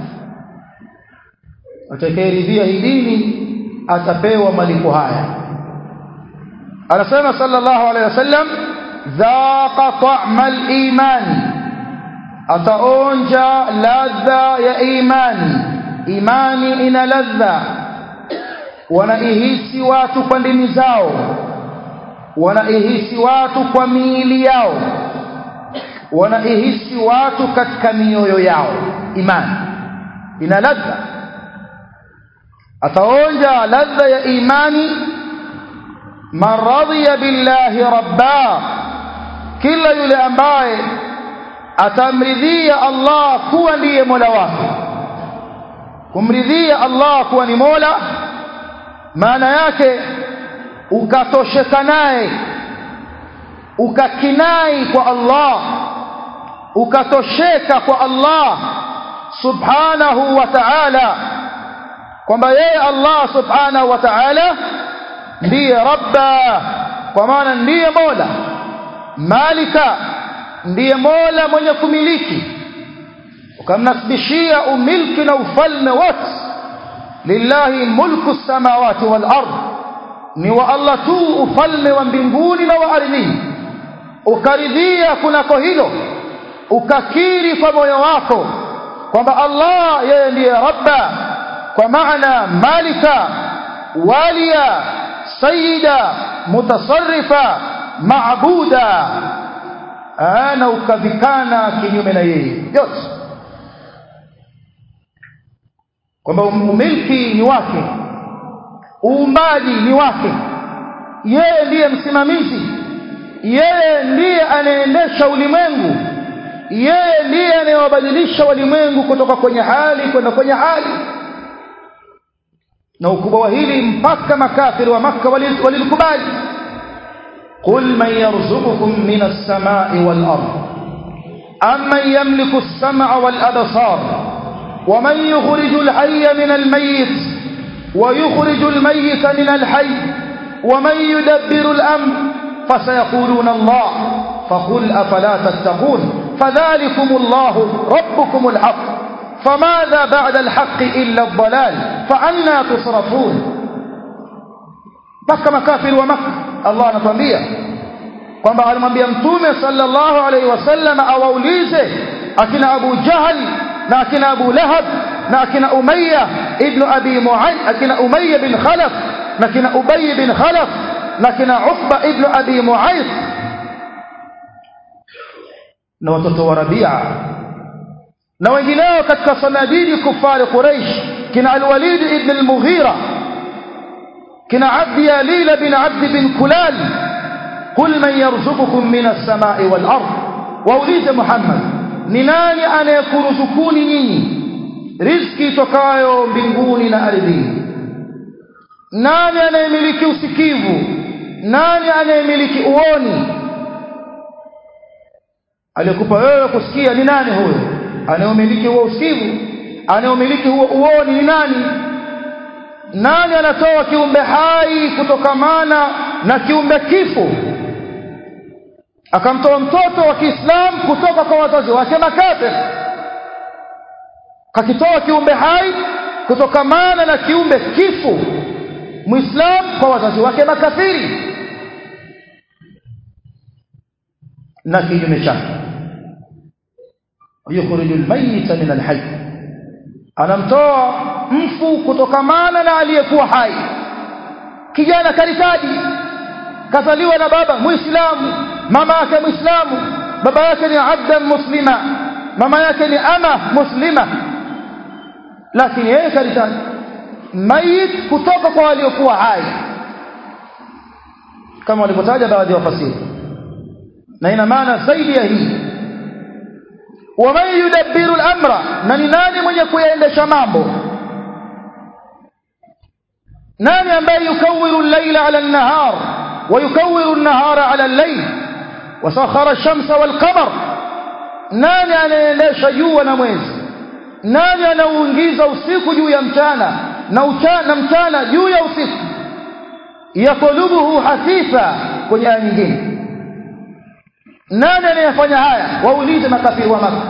atakayeridhia hii dini atapewa malipo haya anasema sallallahu alayhi wasallam dhaqa ta'ma al-iman ataonja ladha ya imani imani ina ladha wanaihisi watu kwa ndimi zao wanaihisi watu kwa miili yao wanaihisi watu katika mioyo yao imani ina ladha ataonja ladha ya imani man radhiya billahi rabba kila yule ambaye atamridhia Allah kuwa ndiye Mola wake kumridhia Allah kuwa ni Mola maana yake ukatosheka naye ukakinai kwa Allah ukatosheka kwa Allah subhanahu wa ta'ala kwamba yeye Allah subhanahu wa ta'ala ndiye rabba kwa maana ndiye mola malika ndiye mola mwenye kumiliki ukamnasibishia umilki na ufalme wote lillahi mulku samawati wal ard ni wa Allah tu ufalme wa mbinguni na wa ardhini ukaridhia kunako hilo ukakiri kwa moyo wako kwamba Allah yeye ndiye rabba kwa maana malika waliya sayyida mutasarrifa maabuda na ukavikana kinyume na yeye yote kwamba umiliki ni wake uumbaji ni wake yeye ndiye msimamizi yeye ndiye anaendesha ulimwengu yeye ndiye anayewabadilisha walimwengu kutoka kwenye hali kwenda kwenye hali na ukubwa wa hili mpaka makafiri wa maka walilikubali qul man yarzuqukum min as-samai wal ard amman yamliku as-sam'a wal absar ومن يخرج الحي من الميت ويخرج الميت من الحي ومن يدبر الأمر فسيقولون الله فقل أفلا تتقون فذلكم الله ربكم الحق فماذا بعد الحق إلا الضلال فأنا تصرفون mpaka makafiri wa maka allah anatuambia kwamba alimwambia mtume sallallahu alaihi wasallam awaulize akina abu jahal na akina abu lahab na akina umayya ibnu abi muayd akina umayya bin khalaf na kina ubay bin khalaf na kina uqba ibnu abi muayd na watoto wa rabia na wengineo katika sanadidi kufari quraish kina alwalid ibn al-mughira kina abd yalil bin abd bin kulal qul man yarzuqukum min as-sama'i wal ard waulize muhammad ni nani anayekuruzukuni nyinyi riziki itokayo mbinguni na ardhini nani anayemiliki usikivu nani anayemiliki uoni aliyekupa wewe kusikia ni nani huyo anayemiliki huo usikivu anayemiliki huo uoni ni nani nani anatoa kiumbe hai kutokamana na kiumbe kifo akamtoa mtoto wa Kiislamu kutoka kwa wazazi wake makafir kakitoa kiumbe hai kutokamana na kiumbe kifu muislamu kwa wazazi wake makafiri na kinyume chake yukhriju almayita min alhayy anamtoa mfu kutokamana na aliyekuwa hai kijana karitaji kazaliwa na baba muislamu mama yake muislamu baba yake ni abdan muslima mama yake ni ama muslima lakini yeye karitaji mayit kutoka kwa waliokuwa hai kama walivyotaja baadhi ya wafasiri na ina maana zaidi ya hii waman yudabbiru al-amra na ni nani mwenye kuyaendesha mambo nani ambaye yukawiru al-layla ala an-nahar wa yukawiru an-nahara ala al-layl wa sakhara ash-shamsa wal-qamar nani anaendesha jua na mwezi nani anauingiza usiku juu ya mchana na uchana mchana juu ya usiku yatlubuhu hasifa kwenye aya nyingine nani anayefanya haya waulize makafiri wa maka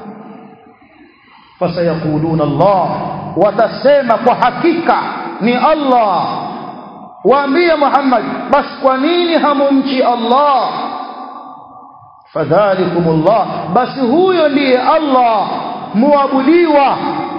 fasayaquluna Allah watasema kwa hakika ni Allah waambie Muhammad bas kwa nini hamumchi Allah fadhalikumullah basi huyo ndiye Allah muabudiwa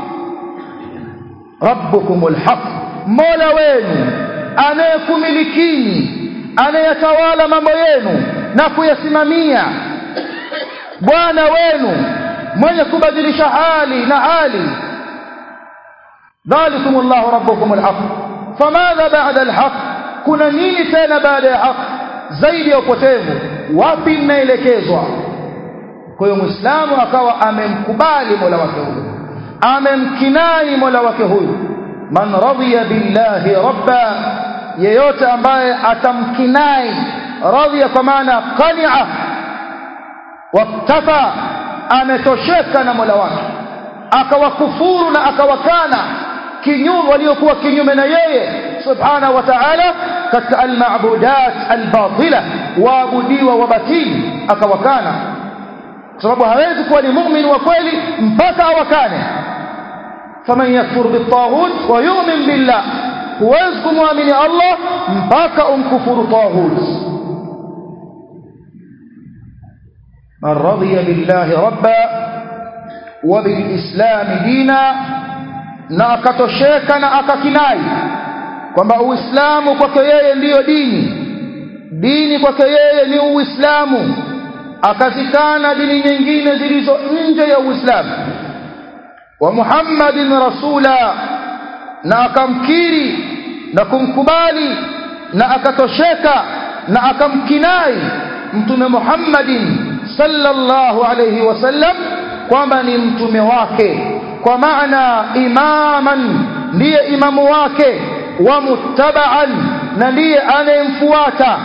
rabbukumul haq mola wenu anayekumilikini anayetawala mambo yenu na kuyasimamia bwana wenu mwenye kubadilisha hali na hali dhalikum Allahu rabbukum alhaq famadha ba'da alhaq kuna nini tena baada ya haq zaidi ya upotevu wapi mnaelekezwa kwa hiyo muislamu akawa amemkubali mola wake huyu amemkinai mola wake huyu man radiya billahi rabba yeyote ambaye atamkinai radhiya kwa maana qani'a waktafa ametosheka na Mola wake akawakufuru na akawakana kinyume waliokuwa kinyume na yeye subhanahu wa ta'ala katika almabudat albatila waabudiwa wabatili akawakana sababu hawezi kuwa ni muumini wa kweli mpaka awakane faman yakfur bitaghut wa yu'min billah huwezi kumwamini Allah mpaka umkufuru taghut من رضي بالله ربا وبالإسلام دينا na akatosheka na akakinai kwamba uislamu kwake yeye ndiyo dini dini kwake yeye ni uislamu akazikana dini nyingine zilizo nje ya uislamu wa muhammadin rasula na akamkiri na kumkubali na akatosheka na akamkinai mtume muhammadin sallallahu alayhi wasallam kwamba ni mtume wake kwa maana imaman ndiye imamu wake wa muttaba'an na ndiye anayemfuata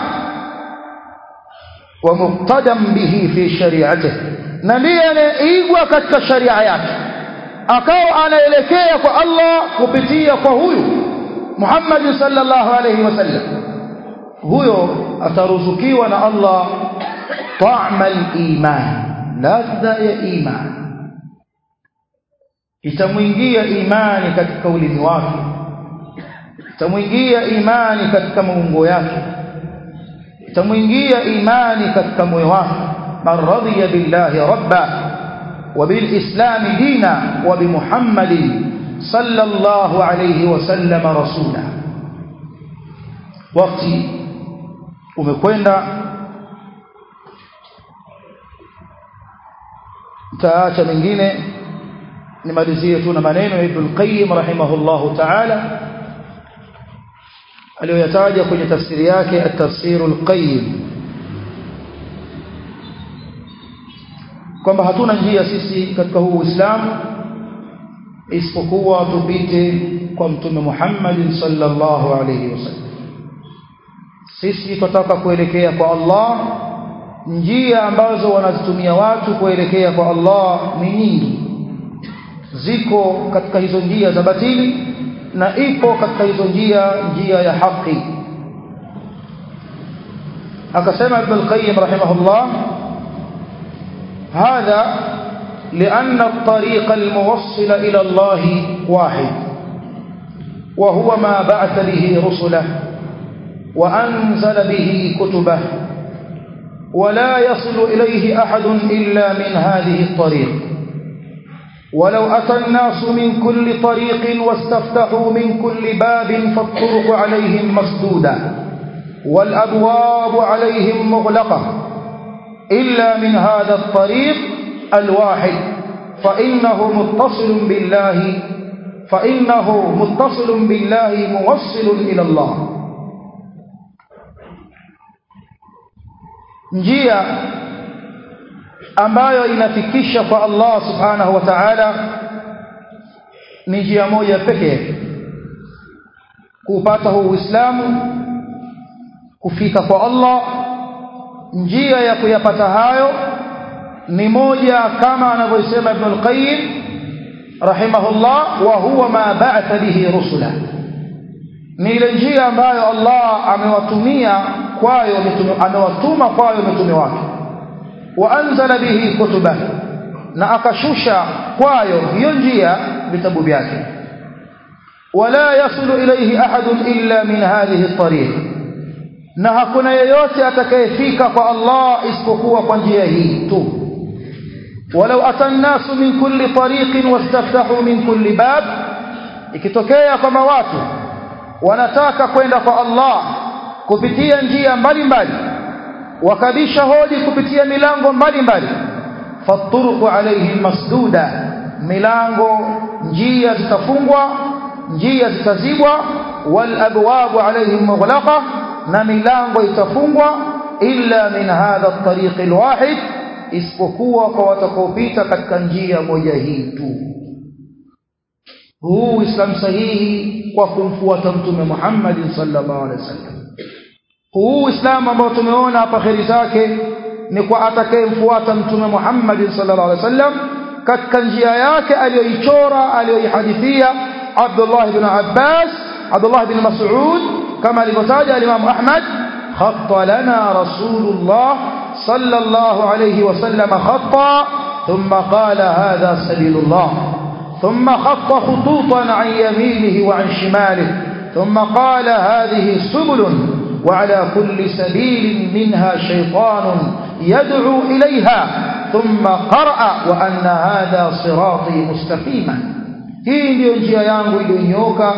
wa muqtadam bihi fi shari'atihi na ndiye anayeigwa katika sharia yake akawa anaelekea kwa Allah kupitia kwa huyu Muhammad sallallahu alayhi wasallam huyo ataruzukiwa na Allah طعم الإيمان ladha ya imani itamwingia imani katika ulimi wake itamwingia imani katika maungo yake itamwingia imani katika moyo wake man radiya billahi rabba wa bil islam dina wa bi muhammadin sallallahu alayhi wasallam rasula wakati umekwenda taacha mengine nimalizie tu na maneno ya Ibn Qayyim rahimahullahu ta'ala aliyoyataja kwenye tafsiri yake at-tafsir al-qayyim kwamba hatuna njia sisi katika huu Uislamu isipokuwa tupite kwa mtume Muhammad sallallahu alayhi wasallam sisi tunataka kuelekea kwa Allah njia ambazo wanazitumia watu kuelekea kwa Allah ni nyingi ziko katika hizo njia za batili na ipo katika hizo njia njia ya haki akasema ibn al-qayyim rahimahullah هذا لأن الطريق الموصل إلى الله واحد وهو ما بعث به رسله وأنزل به كتبه ولا يصل إليه أحد إلا من هذه الطريق ولو أتى الناس من كل طريق واستفتحوا من كل باب فالطرق عليهم مسدودة والأبواب عليهم مغلقة إلا من هذا الطريق الواحد فإنه متصل بالله فإنه متصل بالله موصل إلى الله njia ambayo inafikisha kwa Allah subhanahu wa ta'ala ni njia moja pekee kupata huu Uislamu kufika kwa Allah njia ya kuyapata hayo ni moja kama anavyosema Ibn al-Qayyim rahimahullah wa huwa ma ba'atha bihi rusula ni ile njia ambayo Allah amewatumia kwayo mitume amewatuma kwayo mitume wake wa anzala bihi kutuba na akashusha kwayo hiyo njia vitabu vyake wala yasulu ilayhi ahadun illa min hadhihi at-tariq na hakuna yeyote atakayefika kwa Allah isipokuwa kwa njia hii tu walau atannasu min kulli tariqin wastaftahu min kulli bab ikitokea kama watu wanataka kwenda kwa Allah kupitia njia mbalimbali wakabisha hodi kupitia milango mbalimbali faturuqu alaihim masduda milango njia zitafungwa njia zitazibwa wal abwabu alaihim mughlaqa na milango itafungwa illa min hadha at-tariq al-wahid isipokuwa kwa watakaopita katika njia moja hii tu huu Uislamu sahihi kwa kumfuata mtume Muhammad sallallahu alaihi wasallam huu Uislamu ambao tumeona hapa kheri zake ni kwa atakayemfuata mtume Muhammad sallallahu alaihi wasallam katika njia yake aliyoichora aliyoihadithia Abdullah ibn Abbas Abdullah ibn Mas'ud kama alivyotaja al-Imam Ahmad khatta lana Rasulullah sallallahu alayhi wasallam khatta thumma qala hadha sabilullah ثم خط خطوطا عن يمينه وعن شماله ثم قال هذه سبل وعلى كل سبيل منها شيطان يدعو إليها ثم قرأ وأن هذا صراطي مستقيما hii ndiyo njia yangu iliyonyoka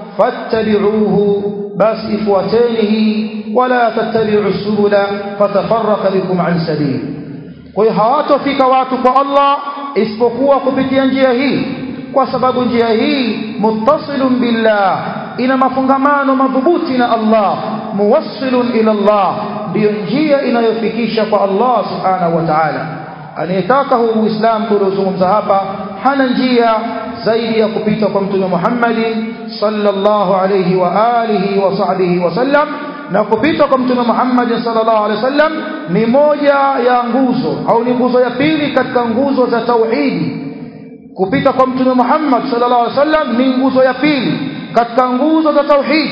fattabi'uhu basi ifuateni hii wala tattabi'u subula fatafarraqa bikum an sabil kwa hiyo hawatofika watu kwa Allah isipokuwa kupitia njia hii kwa sababu njia hii muttasilun billah ina mafungamano madhubuti na Allah muwassilun ila Allah ndiyo njia inayofikisha kwa Allah subhanahu wa ta'ala anayetaka huu uislamu tuliozungumza hapa hana njia zaidi ya kupita kwa mtume Muhammad sallallahu alayhi wa alihi wa sahbihi wasallam na kupita kwa mtume Muhammad sallallahu alayhi wasallam ni moja ya nguzo au ni nguzo ya pili katika nguzo za tauhidi kupita kwa mtume Muhammad sallallahu alaihi wasallam ni nguzo ya pili katika nguzo za tauhid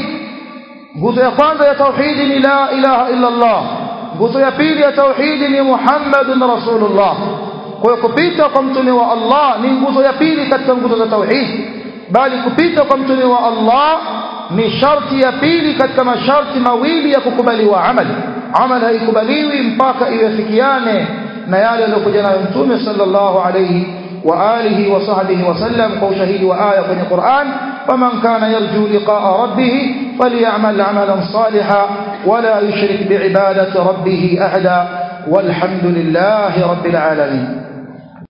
nguzo ya kwanza ya tauhid ni la ilaha illa Allah nguzo ya pili ya tauhid ni Muhammadun Rasulullah kwa hiyo kupita kwa mtume wa Allah ni nguzo ya pili katika nguzo za tauhid bali kupita kwa mtume wa Allah ni sharti ya pili katika masharti mawili ya kukubaliwa amali amali haikubaliwi mpaka iwafikiane na yale yaliyokuja nayo mtume sallallahu alayhi وآله وصحبه وسلم قو شهيد وآية في القرآن فمن كان يرجو لقاء ربه فليعمل عملا صالحا ولا يشرك بعبادة ربه أحدا والحمد لله رب العالمين